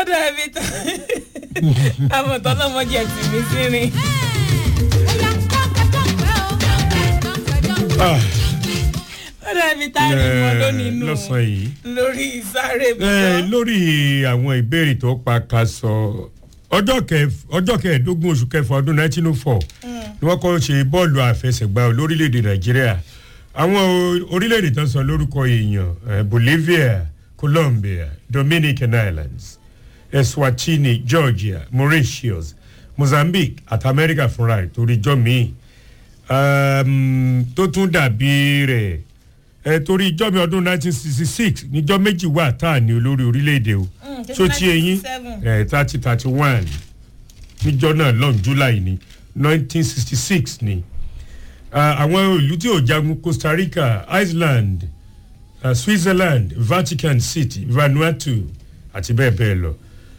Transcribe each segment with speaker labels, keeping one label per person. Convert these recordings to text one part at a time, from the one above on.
Speaker 1: ọ̀dọ̀ ẹ̀mí tán àwọn tọ́lọ́mọdé ti mi sí rin.
Speaker 2: Ah,
Speaker 1: ọ̀dọ̀ ẹ̀mí tá a rí mọ́ lónìí nù
Speaker 2: lọ́sàn-án yìí.
Speaker 1: lórí ìsáré
Speaker 2: Eh,
Speaker 1: bọ́.
Speaker 2: lórí àwọn ìbéèrè tó pa ká sọ ọjọ́ kẹf- ọjọ́ kẹẹ̀ẹ́dógún oṣù kẹfà ọdún 1904 ni wọ́n kọ́ ṣe bọ́ọ̀lù àfẹsẹ̀gbá lórílẹ̀‐èdè nàìjíríà àwọn o- orílẹ̀‐èdè tó ń sọ lórúkọ èèyàn eh, bolivia colombia dominican islands eswatini georgia mauritius mozambique àti amẹ́ríkà fúnra rẹ̀ torí jọ́ míì um, tó tún dàbí rẹ̀ ẹ torí ijọ́ mi ọdún 1966 níjọ́ méjì wà tá à ní olórí orílẹ̀-èdè o
Speaker 1: Mm,
Speaker 2: tó ti eyín
Speaker 1: 1967.
Speaker 2: ẹ thirty thirty one níjọ́ náà lọ́n july ní 1966 ni Ah, àwọn ìlú tí ò jagun costa rica iceland uh, switzerland vatican city vanuatu àti bẹ́ẹ̀ bẹ́ẹ̀ lọ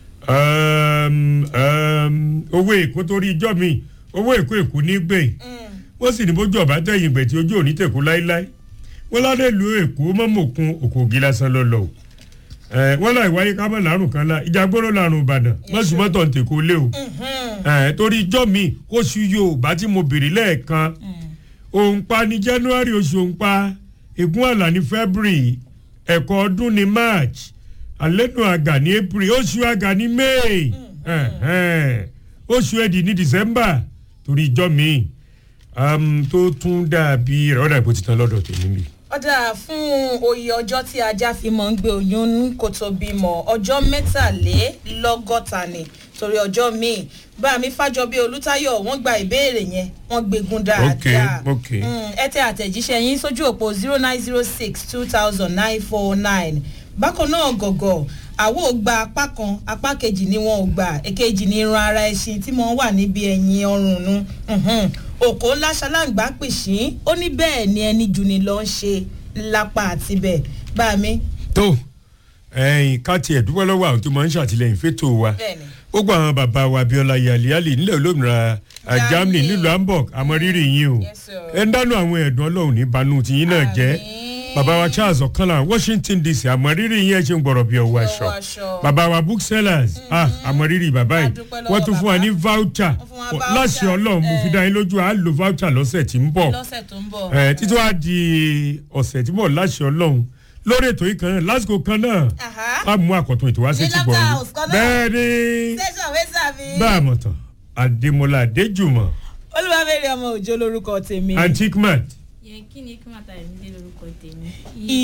Speaker 2: um, um, owó èkó torí ijọ́ mi owó èkó èkó ní gbẹ̀yìn wọ́n sì ní bójú ọ̀bá tẹ̀yìn ìgbẹ̀ tí ojú òní tẹ̀kú láíláí wọ́n ládé lu èkó mọ́mọ́kun òkò ògì lásán lọ́lọ́ o ẹ wọ́n láì wáyé kámọ́ làárùn kan lá ìjà gbọ́dọ̀ làárùn ìbàdàn mọ́sùmọ́tò ń tèkó lé o ẹ torí ijọ́ mi oṣù yorùbá tí mo bèrè lẹ́ẹ̀kan òǹpa ní january oṣù òǹpa ègún àlà ní february ẹ̀kọ́ ọdún ní march àlẹ́nu àgà ní april oṣù àgà ní may ẹ̀hẹ́n, oṣù ẹ̀dì ní december torí ijọ́ mi um, tó tún dàbí rẹ̀ ọ̀dà ìbò ti tán lọ́dọ̀ tèmi mi.
Speaker 1: ọ̀dà fún oyè ọjọ́ tí ajá fi mọ̀ ń gbé oyún ní kò tó bímọ ọjọ́ mẹ́tàlélọ́gọ́ta ni torí ọjọ́ míì bá mi fájọbí olùtayọ̀ wọ́n gba ìbéèrè yẹn wọ́n gbégun dáadáa
Speaker 2: Ok, ok.
Speaker 1: Mm, ẹ tẹ àtẹ̀jíṣẹ́ yín sójú òpó zero nine zero six two thousand nine four nine bákan náà gọ̀gọ̀ àwo ò gba apá kan apá kejì ni wọn ò gbà èkejì ni irun ara ẹṣin tí wọ́n wà níbi ẹ̀yìn ọrùn nu Mhm. òkò ńlá ṣaláǹgbá pìṣín ó ní bẹ́ẹ̀ ni ẹni jù ní lọ ń ṣe lápá àtibẹ̀ bá mi
Speaker 2: tó ẹyìn ká tiẹ̀ dúpẹ́ lọ́wọ́ àwọn tó máa ń ṣàtìlẹ́yìn fétò wa
Speaker 1: bẹ́ẹ̀ ni
Speaker 2: gbogbo àwọn bàbá wa abiola yaliali nílẹ̀ olómìnira ah,
Speaker 1: Germany.
Speaker 2: germany nílùú hamburg àmọ́rírì yín o
Speaker 1: Yes, sir.
Speaker 2: ẹ ń dánú àwọn ẹ̀dùn ọlọ́run ní banú tiyín náà jẹ́
Speaker 1: Àmín.
Speaker 2: bàbá wa charles ọ̀kanlá washington dc àmọ́rírì yín ẹ̀ ṣe ń gbọ̀rọ̀ bí ọwọ́ aṣọ
Speaker 1: Ọwọ́ aṣọ.
Speaker 2: bàbá wa booksellers ah àmọ́rírì bàbá yìí
Speaker 1: A dúpẹ́ lọ́wọ́
Speaker 2: wọ́n tún fún wa
Speaker 1: bàbá.
Speaker 2: ní voucher
Speaker 1: Wọ́n fún wa voucher.
Speaker 2: láṣẹ ọlọ́run mo fi dá yín lójú à á lo voucher lọ́sẹ̀ tí ń bọ̀
Speaker 1: lọ́sẹ̀ tó ń bọ̀
Speaker 2: ẹ títí wàá di ọ̀sẹ̀ tí mò ń láṣẹ ọlọ́run lórí ètò yìí kan náà lásìkò kan náà
Speaker 1: Aha.
Speaker 2: a mú àkọ́tún ètò wá sí
Speaker 1: Ní
Speaker 2: ti bọ̀
Speaker 1: Laughter
Speaker 2: ọ́n
Speaker 1: House kan náà.
Speaker 2: bẹ́ẹ̀ ni
Speaker 1: tẹ̀sán wẹ́sà mi.
Speaker 2: bá a mọ̀ tán àdèmọ́lá àdéjùmọ̀
Speaker 1: olúwàbẹ̀rẹ̀ ọmọ òjò lórúkọ tèmi.
Speaker 2: antique mat
Speaker 3: yẹn kí ni kí wọn ta ẹ̀mí dé lórúkọ tèmi.